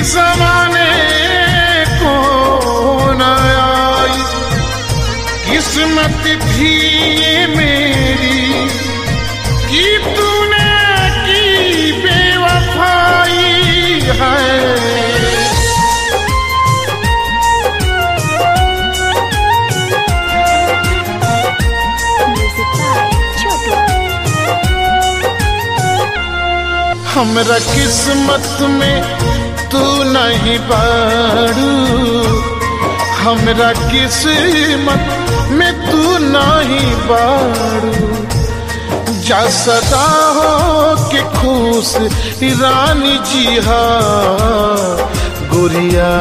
जमाने को न आई किस्मत थी ये मेरी कि तूने की बेवफाई है Music by Chotu. हमरा किस्मत में तू नहीं बाड़ू हमरा किस्मत में तू नहीं बाड़ू जा सदा हो के खुश रानी जी हा गुरिया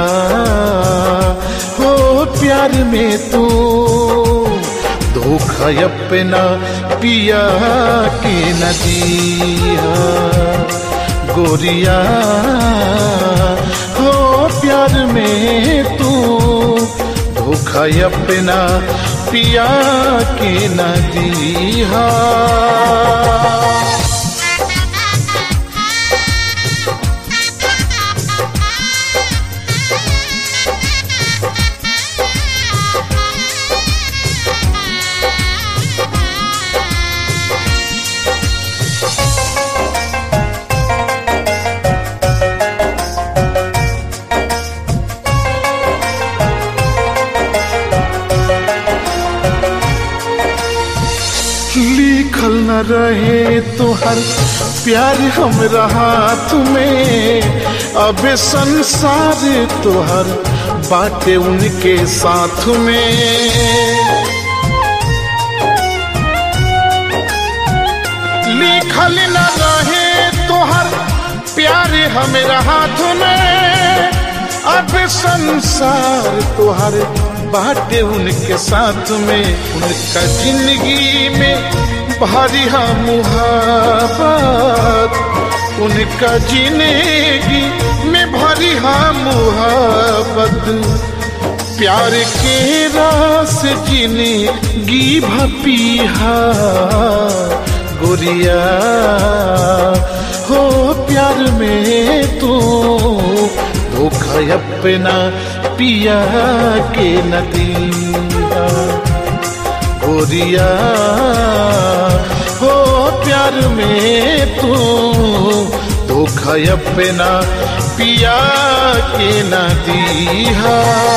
हो प्यार में तू धोखा अपना पिया के नदिया गोरिया हो प्यार में तू धोखा अपना पिया के नदिया लिखल न रहे तोहर प्यार हमरा हाथ में अब संसार तोहर बाटे उनके साथ में लिखल न रहे तोहर प्यार हमरा हाथ में अब संसार तोहर बाटे उनके साथ में उनका जिंदगी में भारी मुहाबत उनका जिंदगी में भारी मुहाबत प्यार के रास जिंदगी भपीहा गुरिया हो प्यार में तू धोखा अपना पिया के नदिया गोरिया हो प्यार में तू धोखा अपना पिया के नदिया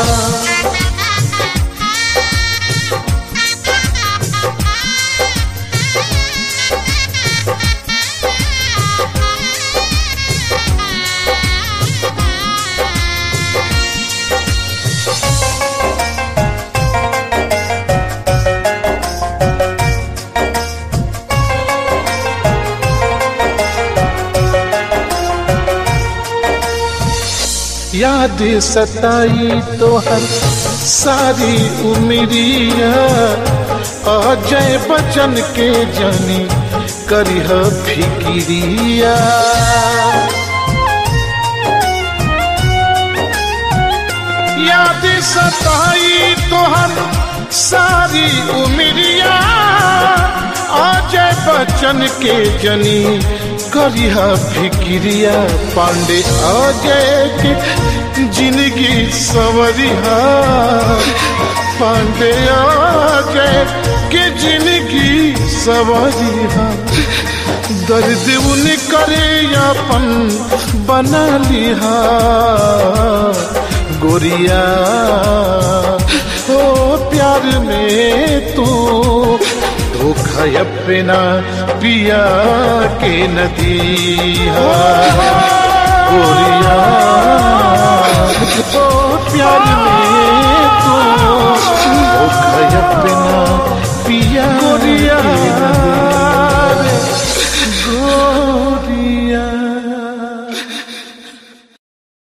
याद सताई तो हर सारी उमरिया अजय बचन के जानी करिह फिकिरिया याद सताई तो हर सारी उमरिया अजय बचन के जनी करिहा फिक्रिया पांडे अजय के जिंदगी सवरिहा पांडे अजय के जिंदगी सवरिहा दर्द उन करे अपन बना लिहा गोरिया हो प्यार में तू धोखा अपना पिया के नदिया गोरिया हो प्यार में